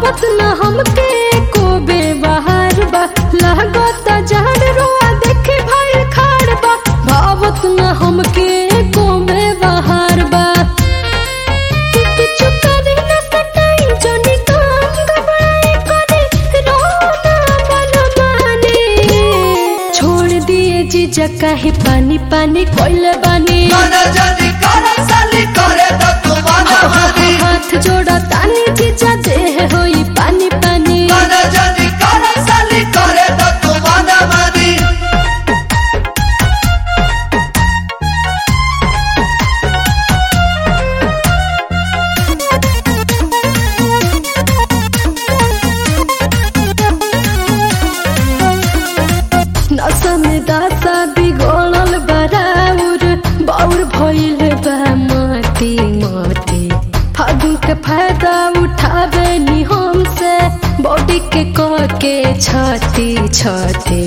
भावत न हमके को बेबहार बा लागत जान रोआ देखे भाई खाड़ बा भावत न हमके को बेबहार बा किछु करे न सटाई जोनी काम घबराए करे रोना मन माने छोड़ दिए जीजा काहे पानी पानी कोइले बानी मन जदी कर साली करे तो तू मन मानी हाथ जोड़ा तानी जीजा देह होई पानी पानी मन जदी कर साली करे तो तू मन मानी नशा में दासा बिगड़ल बराउर बाउर भइल बा माटी माटी फागुन के फायदा उठावे नी हमसे बॉडी के कह के छाती छाती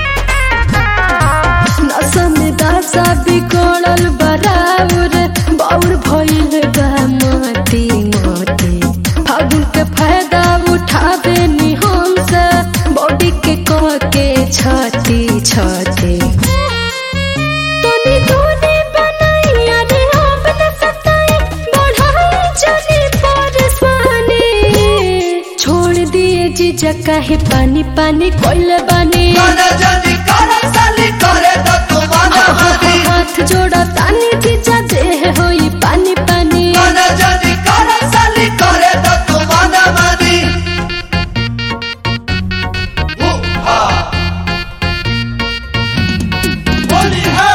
नशा में दासा बिगड़ल बराउर बाउर भइल बा माटी माटी फागुन के फायदा उठावे नी हमसे बॉडी के कह के छाती छाती तनी दूरी बनाई अरे अब न सताई बढ़ाई चली परेशानी छोड़ दिए जीजा काहे पानी पानी कोइले बानी मन जदी कर साली करे तो तू मन मानी हाथ जोड़ा तानी जीजा देह होई पानी पानी मन जदी कर साली करे तो तू मन मानी ओ हा होली है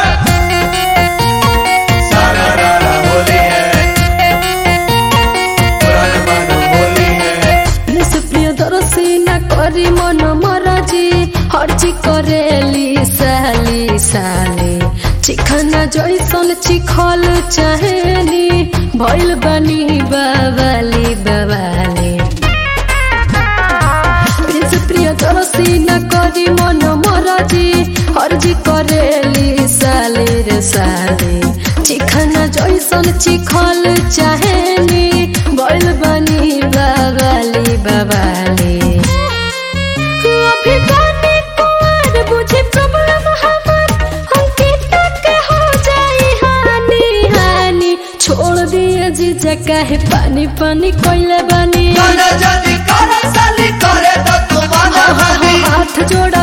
सारा रारा होली है पुराना मानो होली है सुप्रिय दरसी न करी मन मरजी हर्जी करेली साली साली चिखना जैसन चिखल चाहेली भइल बनी बाबाली बाबाली प्रिय दरसी न करी मन मरजी हर्जी करेली साली रे साली चिखना जैसन चिखल चाहेली भइल बनी बाबाली बाबाली अभी गाने कुंवर बुझे प्रॉब्लम हमार अंकिता के हो जाई हानि हानि छोड़ दिए जीजा काहे पानी पानी कोइले बानी मन जदी कर साली करे तो तू मन मानी हाथ जोड़ा